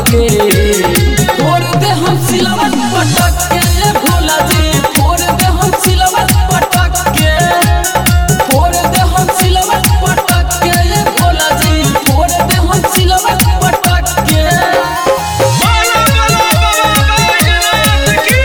के फोड़ दे हम सिलवट पटक के ये भोला जी फोड़ दे हम सिलवट पटक के फोड़ दे हम सिलवट पटक के ये भोला जी फोड़ दे हम सिलवट पटक के बोलो बोलो बाबा बैजनाथ की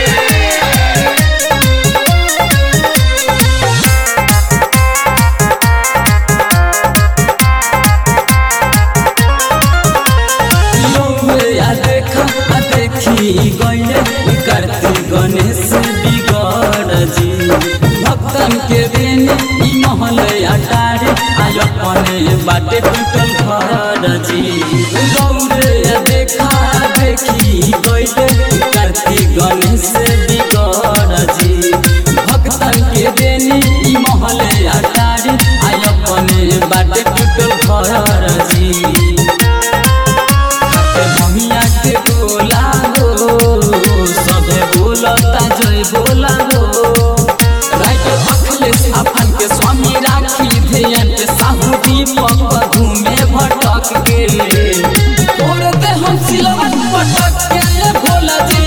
लोगे आ देखा आ देखी गईले करती गणेश बिगड़ जी भक्तन के देने ई महल अटारे आय अपने बाटे टूटल घर जी गौरे आ देखा आ देखी गईले करती गणेश बिगड़ जी भक्तन के देने ई महल अटारे आय अपने बाटे टूटल घर जी ममिया के बोला हो सबे बोलता जय बोला हो राइट अखिलेश अपन के स्वामी राखी ध्यान के साहू दीपक घूमे भटक के तोड़ दे हम सिलवट पटक के ये भोला जी